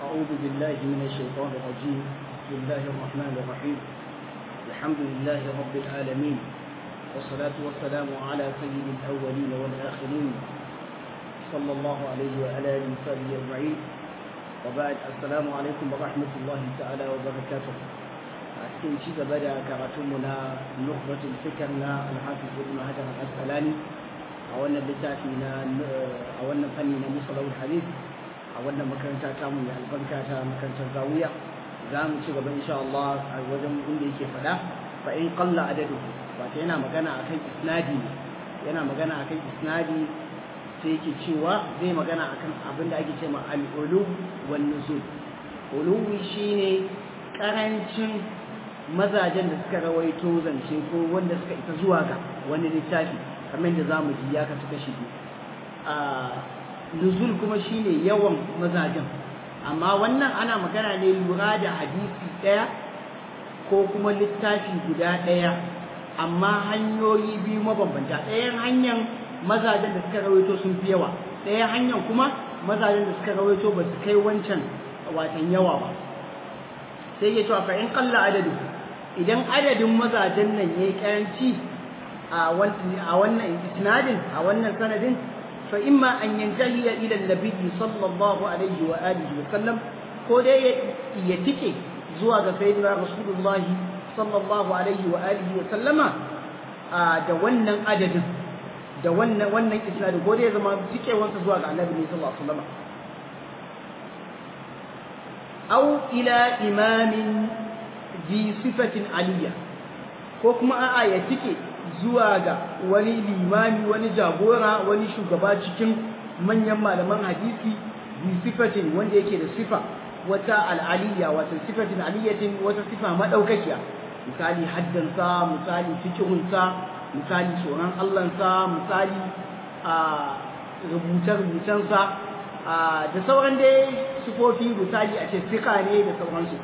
أعوذ بالله من الشيطان الرجيم بسم الله الرحمن الرحيم الحمد لله رب العالمين والصلاة والسلام على سيد الأولين والآخرين صلى الله عليه وعلى آله وصحبه أجمعين وبعد السلام عليكم ورحمة الله تعالى وبركاته أتكلم شيء بدأ كراتمنا نخبة الفكرنا الحافظ ابن حجر الأسقلاني أولا بتاعتنا أولا فني مصطلح الحديث a wannan makaranta ta mu mai albarka ta makarantar zawiya za mu ci gaba insha Allah a wajen inda yake faɗa fa in qalla adadu wato yana magana akan isnadi ne yana magana akan isnadi sai yake cewa zai magana akan abin da ake cewa al-ulu wan nuzul uluwi shine karancin mazajen da suka rawaito zance ko wanda suka isa zuwa ga wani littafi kamar da zamu ji ya kasu kashi biyu nuzul kuma shine yawan mazajen amma wannan ana magana ne lura da hadisi ɗaya ko kuma littafi guda ɗaya amma hanyoyi biyu mabambanta ɗayan hanyar mazajen da suka rawaito sun fi yawa ɗayan hanyar kuma mazajen da suka rawaito ba su kai wancan watan yawa ba sai ya cewa in kalla adadu idan adadin mazajen nan ya yi karanci a wannan isnadin a wannan sanadin فإما أن ينتهي إلى النبي صلى الله عليه وآله وسلم كودي يتكي زواج سيدنا رسول الله صلى الله عليه وآله وسلم da wannan adadin da wannan wannan isnadin ko dai zama tike wansa zuwa ga Annabi sallallahu alaihi wasallam aw ila imamin bi sifatin aliyya ko kuma a'a ya tike zuwa ga wani limami wani jagora wani shugaba cikin manyan malaman hadisi bi sifatin wanda yake da sifa wata al'aliyya wata sifatin aliyatin wata sifa madaukakiya misali haddansa misali fikihunsa misali tsoron Allahnsa misali a rubuce-rubucensa da sauran dai sifofi misali a ce fika ne da sauransu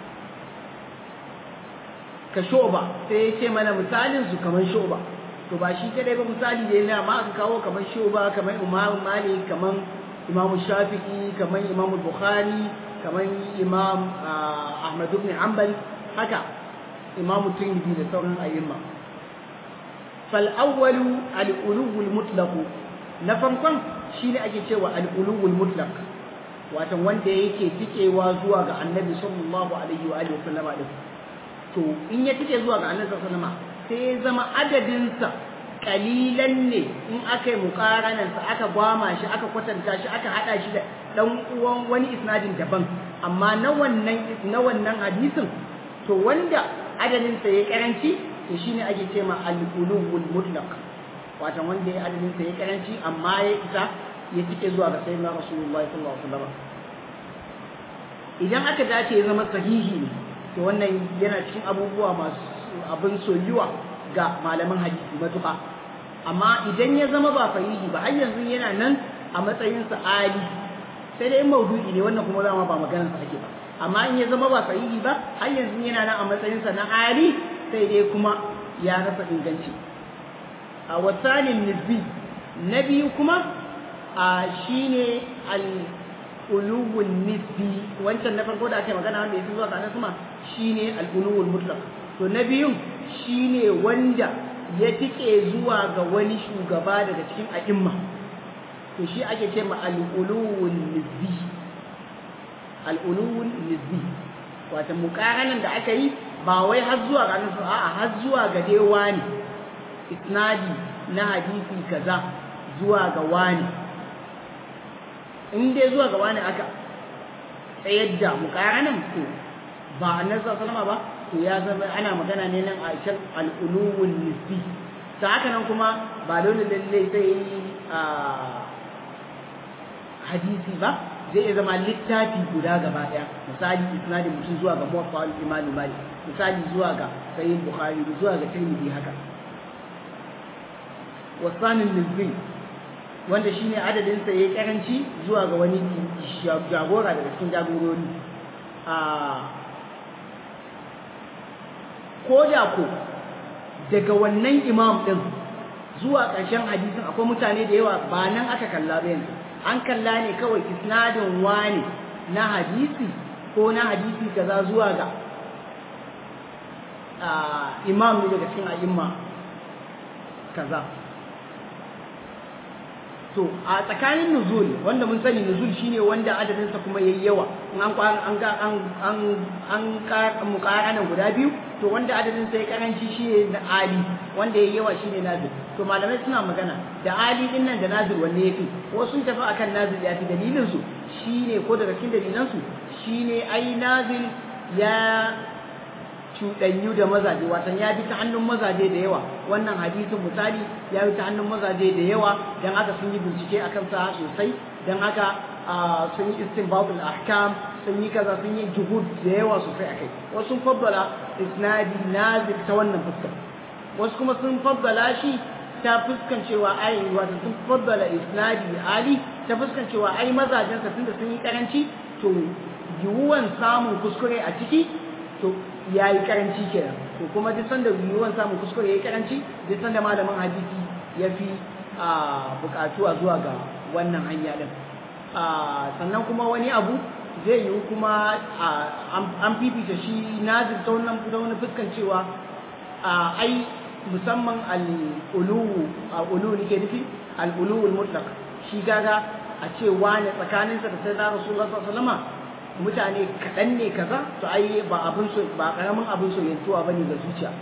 ka shoba sai ya ce mana misalin su kamar shoba to ba shi kadai ba misali da yana ma aka kawo kamar shoba kamar imam malik kamar imam shafi'i kamar imam bukhari kamar imam ahmad ibn hanbal haka imam tirmidhi da sauran ayyuma fal awwalu al ulul mutlaq na farkon shine ake cewa al ulul mutlaq watan wanda yake tikewa zuwa ga annabi sallallahu alaihi wa alihi wasallama din to in ya tike zuwa ga annabi sallallahu alaihi sai ya zama adadinsa kalilan ne in aka yi mukaranansa aka gwama shi aka kwatanta shi aka hada shi da dan uwan wani isnadin daban amma na wannan na wannan hadisin to wanda adadinsa ya karanci to shine ake ce ma al-qulubul mutlaq wato wanda ya adadinsa ya karanci amma ya isa ya tike zuwa ga sayyidina rasulullahi sallallahu alaihi wasallam idan aka dace ya zama sahihi ne to wannan yana cikin abubuwa masu abin soyuwa ga malaman hadisi matuƙa amma idan ya zama ba fahihi ba har yanzu yana nan a matsayinsa ali sai dai maudu'i ne wannan kuma zama ba maganarsa ake ba amma in ya zama ba fahihi ba har yanzu yana nan a matsayinsa na ali sai dai kuma ya rasa inganci a wasanin nisbi na biyu kuma a shine al ulul nisbi wancan na farko da ake magana wanda yake zuwa ga sama shine al-ulul mutlaq to na biyun shine wanda ya tike zuwa ga wani shugaba daga cikin a'imma to shi ake ce ma al-ulul nisbi al-ulul nisbi wato muqaranan da aka yi ba wai har zuwa ga annabi a'a har zuwa ga dai wani isnadi na hadisi kaza zuwa ga wani in dai zuwa ga wani aka tsayar da mukaranan to ba annabi sallallahu ba to ya zama ana magana ne nan a cikin al-ulul nisbi ta haka nan kuma ba dole lalle sai a hadisi ba zai iya zama littafi guda gaba daya misali isnadin mutum zuwa ga muwaffa al-imam malik misali zuwa ga sahih bukhari zuwa ga tirmidhi haka wasanin nisbi wanda shine adadin sa yayi karanci zuwa ga wani jagora daga cikin jagorori a koda ko daga wannan imam din zuwa ƙarshen hadisin akwai mutane da yawa ba nan aka kalla ba yanzu an kalla ne kawai isnadin wani na hadisi ko na hadisi kaza zuwa ga imam ne daga cikin a'imma kaza to a tsakanin nuzul wanda mun sani nuzul shine wanda adadinsa kuma yayi yawa in an an ga an an an ka muqaranan guda biyu to wanda adadin sai karanci shine na ali wanda yayi yawa shine nazil to malamai suna magana da ali din nan da nazil wanne yafi wasu sun tafi akan nazil yafi dalilin su shine ko daga cikin dalilan su shine ai nazil ya cuɗanyu da mazaje watan ya bi ta hannun mazaje da yawa wannan hadisin misali ya bi ta hannun mazaje da yawa don haka sun yi bincike a kansa sosai don haka sun yi istinbatul ahkam sun yi kaza sun yi juhud da yawa sosai a kai wasu sun faddala isnadi nazir ta wannan fuskar wasu kuma sun faddala shi ta fuskan cewa ai wato sun faddala isnadi ali ta fuskan cewa ai mazajensa tunda sun yi karanci to yiwuwan samun kuskure a ciki to ya yi karanci kenan to kuma duk sanda yiwuwan samun kuskure ya yi karanci duk sanda malamin hadisi ya fi bukatuwa zuwa ga wannan hanya din sannan kuma wani abu zai yiwu kuma an fifita shi nazir ta wannan ta wani fuskan cewa ai musamman al'ulu al'ulu nake nufi al'ulu mutlaq shi gaga a ce wani tsakaninsa da sai na rasulullah sallallahu alaihi wasallam mutane kaɗan ne kaza to ai ba abin so ba ƙaramin abin soyantuwa bane ga zuciya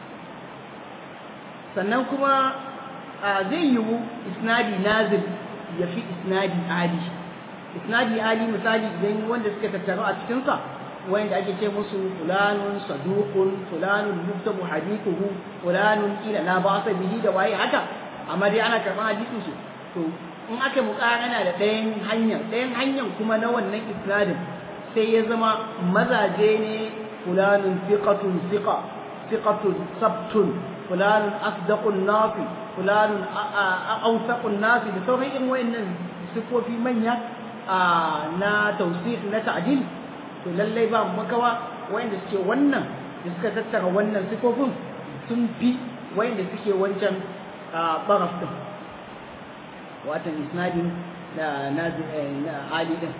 sannan kuma zai yiwu isnadi nazil ya fi isnadi ali isnadi ali misali idan wanda suka tattaru a cikinsa wanda ake ce musu fulanun saduqun fulanun yuktabu hadithuhu fulanun ila la ba'sa bihi da waye haka amma dai ana karɓar hadisin su to in aka muƙarana da ɗayan hanyar ɗayan hanyar kuma na wannan isnadin sai ya zama mazaje ne fulanun fiqatun fiqa fiqatun sabtun fulanun asdaqun nafi fulanun awsaqun nafi da sauran irin wayannan sifofi manya na tawsif na ta'dil to lallai ba makawa wayanda suke wannan da suka tattara wannan sifofin sun fi wayanda suke wancan baraf din watan isnadin na na ali din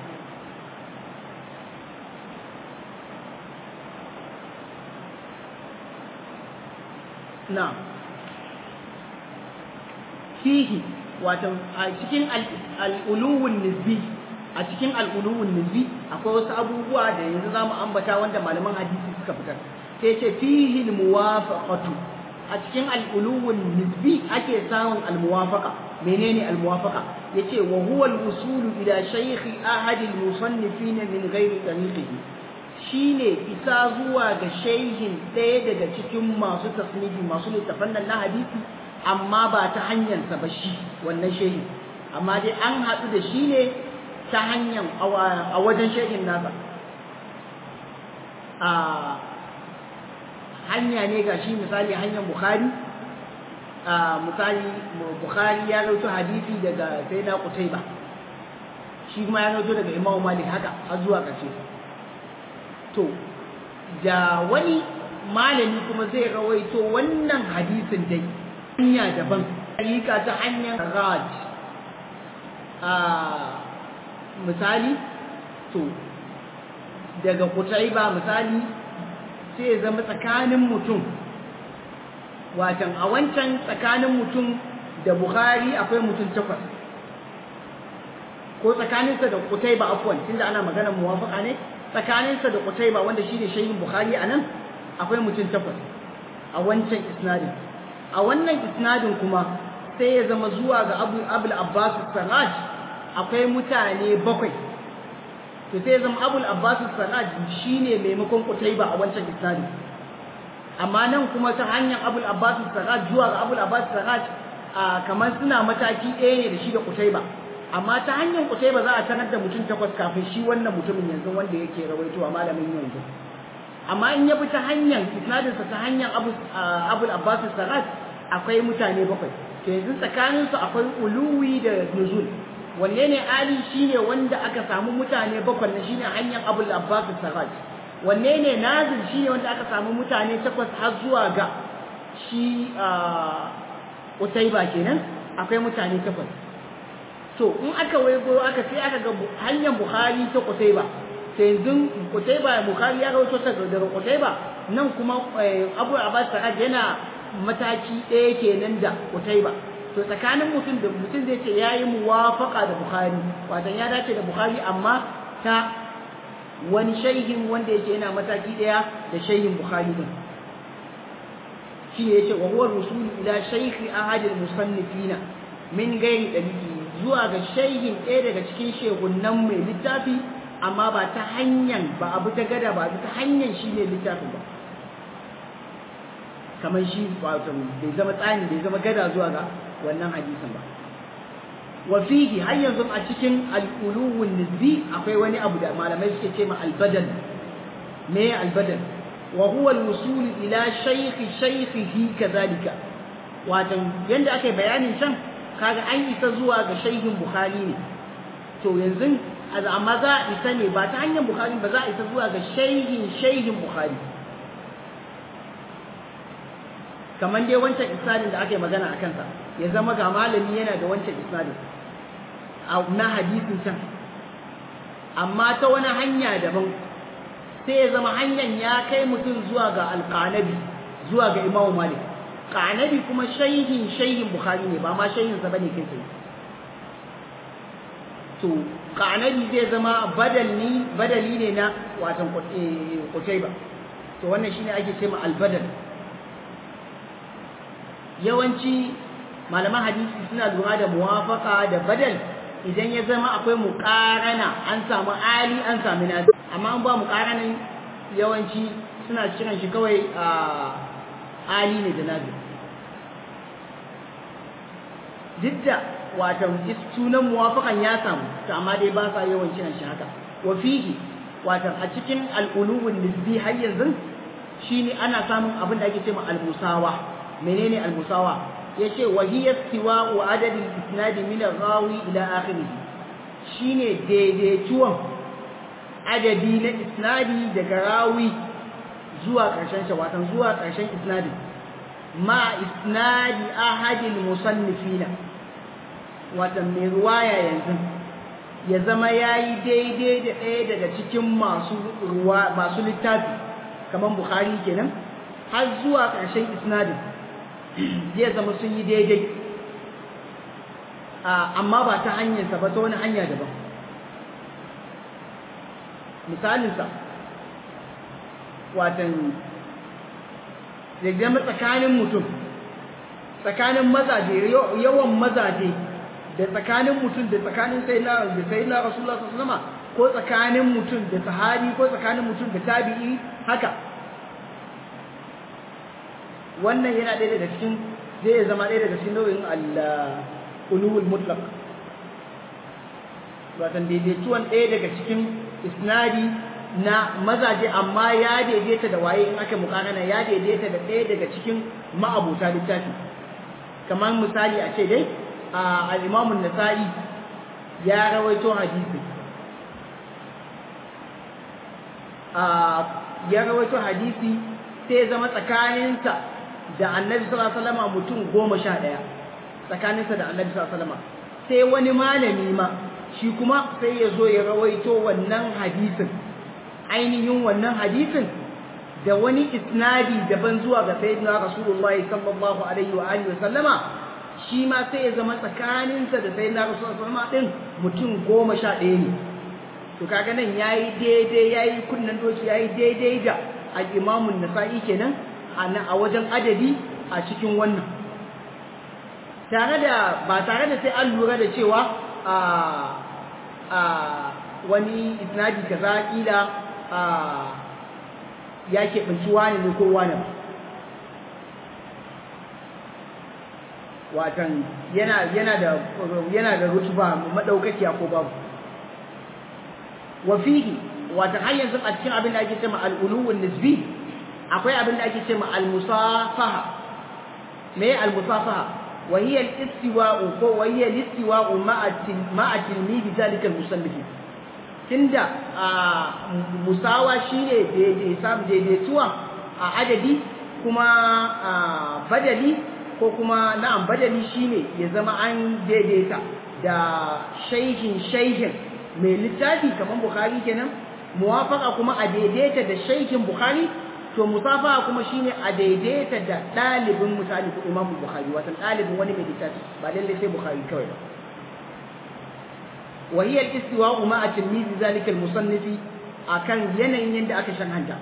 na fihi wato a cikin al'uluwun nisbi a cikin al'uluwun nisbi akwai wasu abubuwa da yanzu za mu ambata wanda malaman hadisi suka fitar sai ce fihi muwafaqatu a cikin al'uluwun nisbi ake samun almuwafaqa menene almuwafaqa yace wa huwa al-wusulu ila shaykhi ahad al-musannifin min ghairi tariqihi shine isa zuwa ga shaihin ɗaya daga cikin masu tasnifi masu littafan nan na hadisi amma ba ta hanyarsa ba shi wannan shehin amma dai an haɗu da shi ne ta hanyar a wajen shehin nasa a hanya ne ga shi misali hanyar bukhari a misali bukhari ya rauto hadisi daga sai na kutaiba shi kuma ya rauto daga imamu malik haka har zuwa ƙarshe to da wani malami kuma zai rawaito wannan hadisin dai hanya daban alika ta hanyar raj a misali to daga kutaiba misali sai ya zama tsakanin mutum watan a wancan tsakanin mutum da bukhari akwai mutum takwas ko tsakaninsa da kutaiba afwan tunda ana maganar muwafaka ne tsakaninsa da Qutayba wanda shine shehin Bukhari anan akwai mutum takwas a wancan isnadin a wannan isnadin kuma sai ya zama zuwa ga Abu Abul Abbas Sarraj akwai mutane bakwai to sai ya zama Abul Abbas Sarraj shine maimakon Qutayba a wancan isnadin amma nan kuma ta hanyar Abul Abbas Sarraj zuwa ga Abul Abbas Sarraj kamar suna mataki ɗaya ne da shi da Qutayba amma ta hanyar kutai ba za a sanar da mutum takwas kafin shi wannan mutumin yanzu wanda yake rawaitowa malamin yanzu amma in ya bi ta hanyar isnadinsa ta hanyar abul abbas sarat akwai mutane bakwai to yanzu tsakaninsu akwai uluwi da nuzul wanne ne ali shine wanda aka samu mutane bakwai na shine hanyar abul abbas sarat wanne ne nazil shine wanda aka samu mutane takwas har zuwa ga shi utaiba kenan akwai mutane takwas to in aka waigo aka sai aka ga hanyar bukhari ta kusaiba sai yanzu Qutayba Bukhari ya rawaito ta daga Qutayba nan kuma Abu Abbas Sa'ad yana mataki ɗaya kenan da Qutayba to tsakanin mutum da mutum zai ce yayi muwafaqa da Bukhari wato ya dace da Bukhari amma ta wani shaihin wanda yake yana mataki ɗaya da shaihin Bukhari din shi ne yace wa huwa rusul ila shaykhi ahad al-musannifina min gairi dalili zuwa ga shaihin ɗaya daga cikin shehunan mai littafi amma ba ta hanyar ba abu ta gada ba ta hanyar shi ne littafin ba kamar shi wato bai zama tsani bai zama gada zuwa ga wannan hadisin ba wa fihi har yanzu a cikin al-uluwun nisbi akwai wani abu da malamai suke ce ma al-badal me al-badal wa huwa al-wusul ila shaykhi shaykhihi kadhalika wato yanda aka bayanin can kaga an isa zuwa ga shaykhin bukhari ne to yanzu amma za a isa ne ba ta hanyar bukhari ba za a isa zuwa ga shaykhin shaykhin bukhari kamar dai wancan isnadin da aka yi magana a kansa ya zama ga malami yana da wancan isnadin na hadisin can amma ta wani hanya daban sai ya zama hanyar ya kai mutum zuwa ga alƙanabi zuwa ga imamu malik ƙanabi kuma shaihin shaihin bukhari ne ba ma shaihinsa ba ne kai tsaye to ƙanabi zai zama badali badali ne na watan kutai ba to wannan shine ake ce ma albadal yawanci malaman hadisi suna lura da muwafaka da badal idan ya zama akwai muƙarana an samu ali an samu nasi amma an ba muƙaranan yawanci suna kiran shi kawai a ali ne da nasi duk da watan sunan muwafakan ya samu to amma dai ba sa yawan kiran shi haka wa fihi watan a cikin al'uluwun nisbi har yanzu shine ana samun abin da ake cewa al-musawa menene al-musawa yace wa hiya istiwa'u adad al-isnad min al-rawi ila akhirih shine daidaituwan adadi na isnadi daga rawi zuwa karshen shi watan zuwa karshen isnadi ma isnadi ahad al-musannifina watan mai ruwaya yanzu ya zama yayi daidai da ɗaya daga cikin masu ruwa masu littafi kamar bukhari kenan har zuwa karshen isnadin zai zama sun yi daidai amma ba ta hanyarsa ba ta wani hanya daban misalinsa watan zama tsakanin mutum tsakanin mazaje yawan mazaje da tsakanin mutum da tsakanin sai na da sai na rasulullah sallallahu alaihi ko tsakanin mutum da sahabi ko tsakanin mutum da tabi'i haka wannan yana ɗaya daga cikin zai zama ɗaya daga cikin nau'in al-ulul mutlaq watan daidaituwan ɗaya daga cikin isnadi na mazaje amma ya daidaita da waye in aka mukanana ya daidaita da ɗaya daga cikin ma'abuta littafi kamar misali a ce dai al-Imam nasai ya rawaito hadisi ya rawaito hadisi sai zama tsakaninsa da annabi sallallahu alaihi wasallam mutum goma sha ɗaya tsakaninsa da annabi sallallahu alaihi wasallam sai wani malami ma shi kuma sai ya zo ya rawaito wannan hadisin ainihin wannan hadisin da wani isnadi daban zuwa ga sayyidina rasulullahi sallallahu alaihi wa alihi wasallama shi ma sai ya zama tsakaninsa da sayyidina rasulullahi sallallahu alaihi wasallam mutum goma sha ɗaya ne to kaga nan yayi daidai yayi kunnan doki yayi daidai da al-imamun nasa'i kenan a wajen adadi a cikin wannan tare da ba tare da sai an lura da cewa a a wani isnadi kaza kila a ya keɓanci wani ne ko wani ba watan yana yana da yana da rutuba madaukakiya ko babu wa fihi watan har yanzu a cikin abin da ake cewa al-uluwun nisbi akwai abin da ake cewa al-musafaha me al-musafaha wa hiya al-istiwa'u ko wa hiya al-istiwa'u ma'a ma'a tilmidi zalika al-musannif tunda musawa shine daidai samu daidaituwa a adadi kuma badali ko kuma na'am badali shine ya zama an daidaita da shaihin shaihin mai littafi kamar bukhari kenan muwafaqa kuma a daidaita da shaykhin bukhari to musafaha kuma shine a daidaita da dalibin misali ko imam bukhari wato dalibin wani mai littafi ba lalle sai bukhari kawai ba wa hiya al-istiwa'u ma'a tilmizi zalika al-musannifi akan yanayin yanda aka shan hanta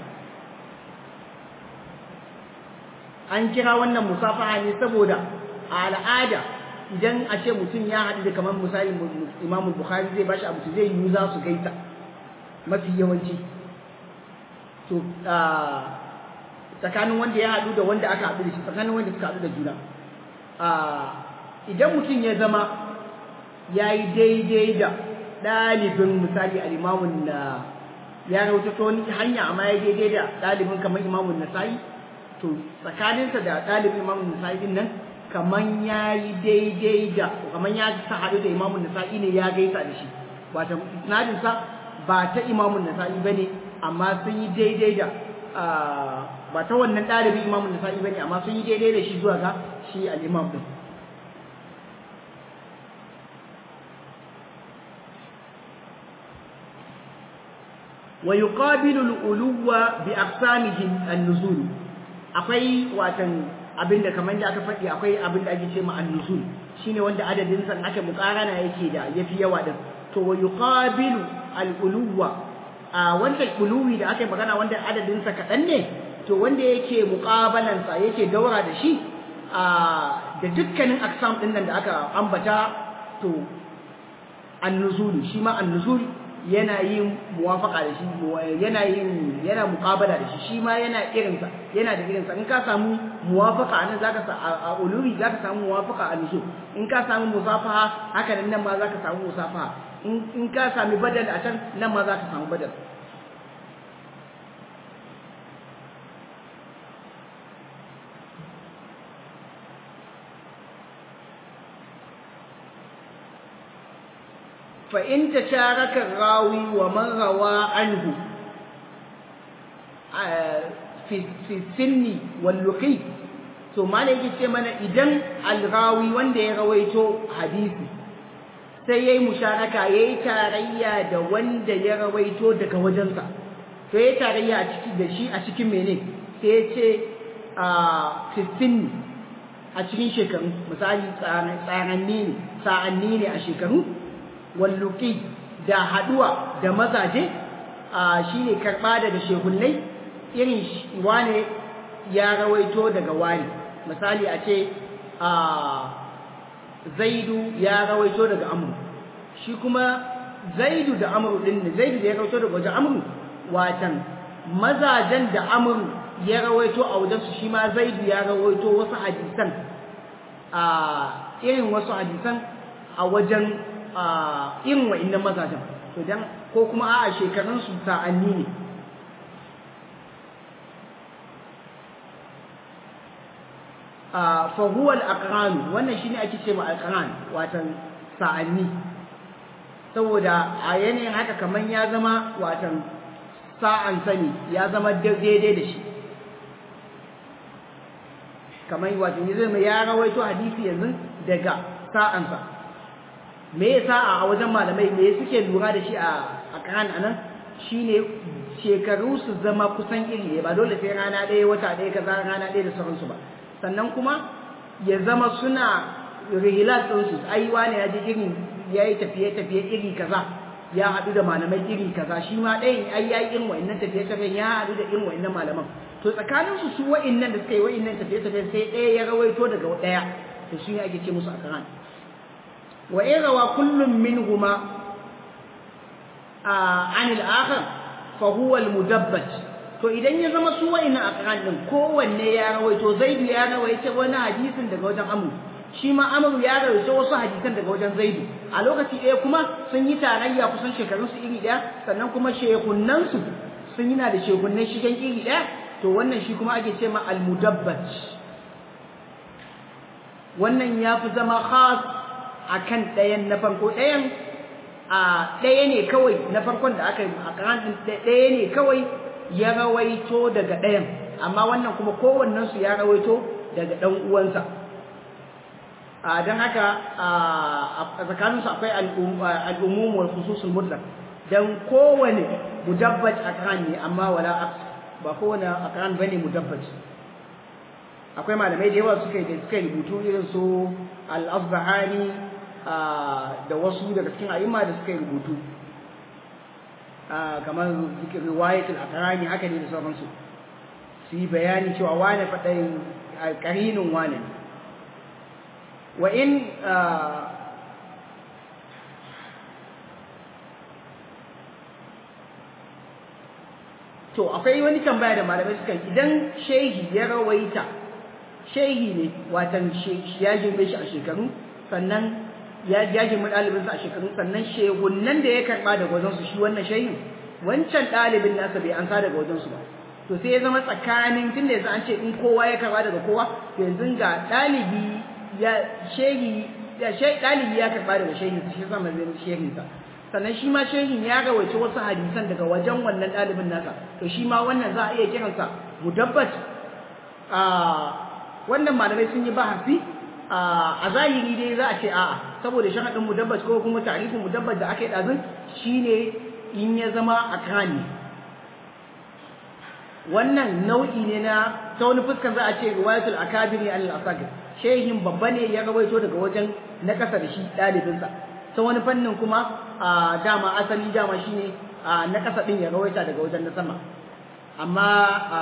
an kira wannan musafaha ne saboda a al'ada idan a ce mutum ya haɗu da kamar misali imam bukhari zai bashi abu zai yi za su gaita mafi yawanci to tsakanin wanda ya haɗu da wanda aka haɗu da shi tsakanin wanda suka haɗu da juna idan mutum ya zama ya yi daidai da ɗalibin misali al'imamun na ya rauta ta wani hanya amma ya daidai da ɗalibin kamar imamun nasa'i to tsakaninsa da ɗalibin imamun nasa'i din nan kamar ya yi daidai da kamar ya sa haɗu da imamun nasa'i ne ya gaisa da shi ba ta isnadinsa ba ta imamun nasa'i ba ne amma sun yi daidai da ba ta wannan ɗalibin imamun nasa'i ba ne amma sun yi daidai da shi zuwa ga shi al'imam ɗin wa yuqabilu al-uluwa bi aqsamihi an-nuzul akwai watan abinda kamar da aka faɗi akwai abinda ake ce ma an-nuzul shine wanda adadin san aka mukarana yake da yafi yawa din to wa yuqabilu al-uluwa a wanda uluwi da aka magana wanda adadin sa kadan ne to wanda yake muqabalan sa yake daura da shi a da dukkanin aqsam din nan da aka ambata to an-nuzul shi ma an-nuzul yana yin muwafaka da shi yana yin yana muqabala da shi shi ma yana irinsa yana da irinsa in ka samu muwafaka anan zaka sa a ulumi zaka samu muwafaka a nusu in ka samu musafaha haka nan nan ma zaka samu musafaha in in ka sami badal a can nan ma zaka samu badal فإن تشارك الراوي ومن روى عنه في في السن واللقي to malai yake ce mana idan alrawi wanda ya rawaito hadisi sai yayi musharaka yayi tarayya da wanda ya rawaito daga wajensa to yayi tarayya a cikin da shi a cikin mene sai ya ce a fitin a cikin shekaru misali tsaranni ne sa'anni ne a shekaru walluki da haduwa da mazaje shine karba daga shehunnai irin wane ya rawaito daga wani misali a ce zaidu ya rawaito daga amru shi kuma zaidu da amru din ne zaidu da ya rawaito daga wajen amru watan mazajen da amru ya rawaito a wajen su shi ma zaidu ya rawaito wasu hadisan a irin wasu hadisan a wajen irin wa'annan mazajen to dan ko kuma a'a shekarun su sa'anni ne fa huwa al-aqran wannan shine ake ce ma al-aqran watan sa'anni saboda a yanayin haka kaman ya zama watan sa'an sani ya zama daidai da shi kaman watan ya zama ya rawaito hadisi yanzu daga sa'ansa me yasa a wajen malamai me suke lura da shi a aqran anan shine shekaru su zama kusan iri ne ba dole sai rana ɗaya wata ɗaya kaza rana ɗaya da sauransu ba sannan kuma ya zama suna rihilat ɗinsu ai wani ya je irin ya yi tafiye-tafiye iri kaza ya haɗu da malamai iri kaza shi ma ɗayan ai ya yi irin wa'innan tafiye-tafiyen ya haɗu da irin wa'innan malaman to tsakaninsu su wa'innan da suka yi wa'innan tafiye-tafiyen sai ɗaya ya rawaito daga ɗaya to su ne ake ce musu akaran wa in rawa kullum minhuma an al-akhar fa huwa al-mudabbaj to idan ya zama su wa'innan akaran din kowanne ya rawaito zaidu ya rawaito wani hadisin daga wajen amru shi ma amru ya rawaito wasu hadisan daga wajen zaidu a lokaci ɗaya kuma sun yi tarayya kusan shekarunsu iri ɗaya sannan kuma shekunnansu sun yi na da shekunnan shigen iri ɗaya to wannan shi kuma ake ce ma almudabbaj wannan ya fi zama khas a kan ɗayan na farko ɗayan a ɗaya ne kawai na farkon da aka yi a kan ɗaya ne kawai ya rawaito daga ɗayan amma wannan kuma kowannensu ya rawaito daga ɗan uwansa don haka a tsakaninsu akwai al'umum wal khususul mutlaq dan kowane mudabbaj aqran ne amma wala aqs ba kowane aqran bane mudabbaj akwai malamai da yawa suka yi suka rubutu irin su al-asbahani da wasu daga cikin a'imma da suka yi rubutu kamar riwayatul aqrani haka ne da sauransu su yi bayani cewa wane faɗin ƙarinin wane wa in to akwai wani tambaya da malamai suka idan shehi ya rawaita shehi ne watan ya girme shi a shekaru sannan ya girme ɗalibinsa a shekaru sannan shehunan da ya karɓa daga wajensu shi wannan shehin wancan ɗalibin nasa bai ansa daga wajensu ba to sai ya zama tsakanin tun da yanzu an ce in kowa ya karɓa daga kowa to yanzu ga ɗalibi ya shehi ya ɗalibi ya karɓa daga shehin shi sama zai shehinsa sannan shi ma shehin ya rawaice wasu hadisan daga wajen wannan ɗalibin nasa to shi ma wannan za a iya kiransa mudabbat a wannan malamai sun yi bahasi a zahiri dai za a ce a'a saboda shahadin mudabbat ko kuma ta'rifin mudabbat da aka yi ɗazun shine in ya zama a kani wannan nau'i ne na ta wani fuskan za a ce riwayatul akabiri al-asagir shehin babba ne ya rawaito daga wajen na ƙasa da shi ɗalibinsa ta wani fannin kuma a dama asali dama shine na ƙasa ɗin ya rawaita daga wajen na sama amma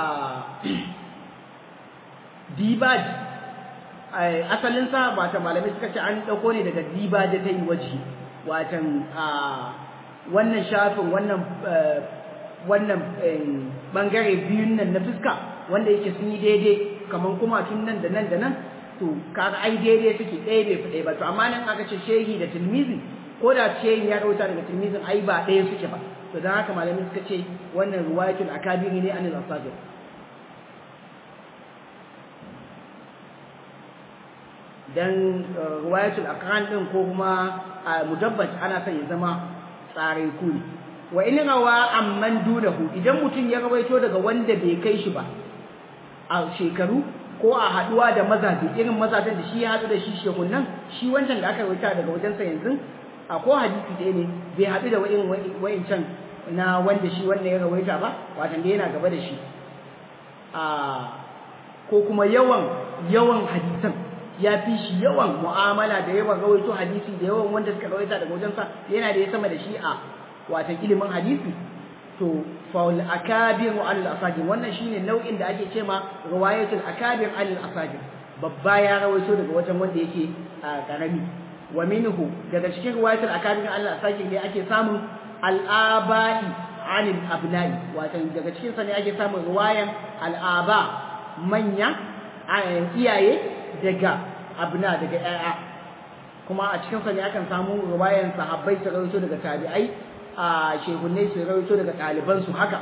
dibaj asalinsa wata malamai suka ce an ɗauko ne daga dibaj ta yi waje watan wannan shafin wannan wannan bangare biyun nan na fuska wanda yake sun yi daidai kamar kuma tun nan da nan da nan to kaga ai daidai suke ɗaya bai fi ɗaya ba to amma nan aka ce shehi da tilmizi ko da shehi ya rauta daga tilmizin ai ba ɗaya suke ba to don haka malamin suka ce wannan ruwayatul akabiri ne anil asagir dan ruwayatul akran din ko kuma mudabbat ana son ya zama tsare ku ne wa in rawa amman dunahu idan mutum ya rawaito daga wanda bai kai shi ba a shekaru ko a haduwa da mazaje irin mazajen da shi ya hadu da shi shehun nan shi wancan da aka rawaita daga wajensa yanzu a ko hadisi ɗaya ne bai hadu da wa'in wa'incan na wanda shi wanda ya rawaita ba watan da yana gaba da shi a ko kuma yawan yawan hadisan ya fi shi yawan mu'amala da yawan rawaito hadisi da yawan wanda suka rawaita daga wajensa yana da ya sama da shi a watan ilimin hadisi to faul akabir al asagir wannan shine nau'in da ake cewa riwayatul akabir al asagir babba ya rawaito daga wajen wanda yake karami wa minhu daga cikin riwayatul akabir al asagir ne ake samun al abai anil abnai watan daga cikin sa ne ake samun riwayan al aba manya iyaye daga abna daga ƴaƴa kuma a cikin sa ne akan samu riwayan sahabbai su rawaito daga tabi'ai a shehunai su rawaito daga ɗalibansu haka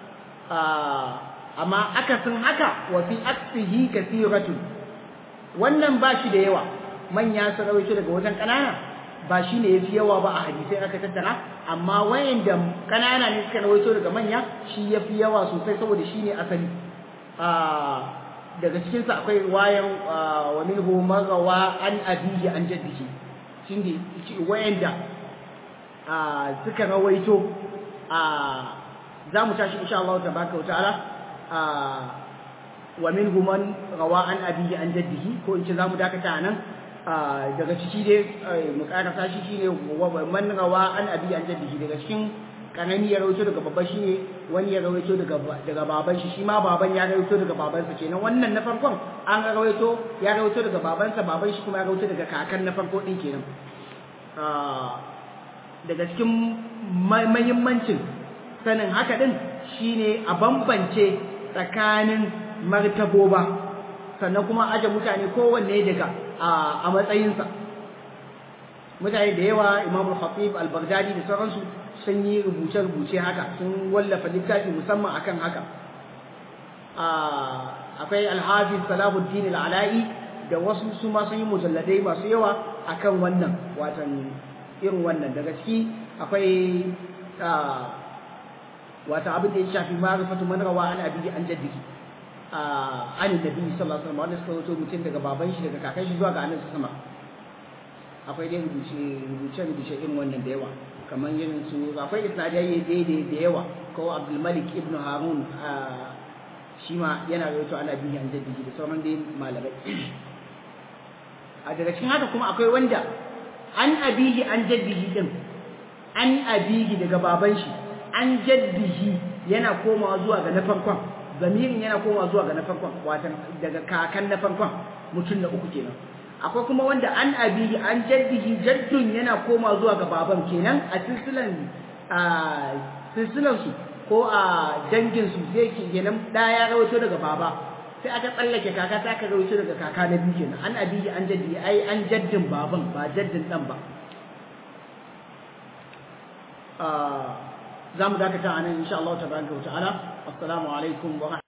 amma akasin haka wa fi aksihi kasiratu wannan ba shi da yawa manya su rawaito daga wajen ƙanana ba shi ne ya fi yawa ba a hadisai aka tattara amma wayanda ƙanana ne suka rawaito daga manya shi ya fi yawa sosai saboda shi ne asali daga cikinsa akwai wayan wa minhu magawa an abihi an jaddihi shi ne wayanda suka rawaito za mu tashi insha Allah tabaraka wa ta'ala wa minhum man rawa an abihi an jaddihi ko in ce za mu dakata nan daga ciki dai mu karasa shi shine man rawa an abihi an jaddihi daga cikin kanani ya rawaito daga babban shine wani ya rawaito daga daga baban shi shi ma baban ya rawaito daga babansa kenan wannan na farkon an rawaito ya rawaito daga babansa baban shi kuma ya rawaito daga kakan na farko din kenan daga cikin mahimmancin sanin haka din shine a bambance tsakanin martaboba sannan kuma aje mutane kowanne daga a matsayinsa mutane da yawa imam al-khatib al-baghdadi da sauransu sun yi rubuce-rubuce haka sun wallafa littafi musamman akan haka akwai al-hafiz salahuddin al-ala'i da wasu su ma sun yi mujalladai masu yawa akan wannan watan irin wannan daga ciki akwai wata abin da ya shafi ma'rifatu man rawa an abi an jaddiki an nabi sallallahu alaihi wasallam wanda suka wato mutum daga baban shi daga kakan shi zuwa ga annabi sama akwai dai rubuce rubuce rubuce irin wannan da yawa kamar irin su akwai isnadai daidai da yawa ko abdulmalik ibn harun shi ma yana rawaito ana bihi an jaddihi da sauran dai malamai a daga cikin haka kuma akwai wanda an abihi an jaddihi din an abihi daga baban shi an jaddihi yana komawa zuwa ga na farkon zamirin yana komawa zuwa ga na farkon watan daga kakan na farkon mutum na uku kenan akwai kuma wanda an abihi an jaddihi jaddun yana komawa zuwa ga baban kenan a silsilan a silsilan su ko a dangin su sai kenan da ya rawaito daga baba sai aka tsallake kaka ta aka rawaito daga kaka na biyu kenan an abihi an jaddihi ai an jaddin baban ba jaddin dan ba za mu dakata a nan insha Allah tabaraka wa ta'ala assalamu alaikum wa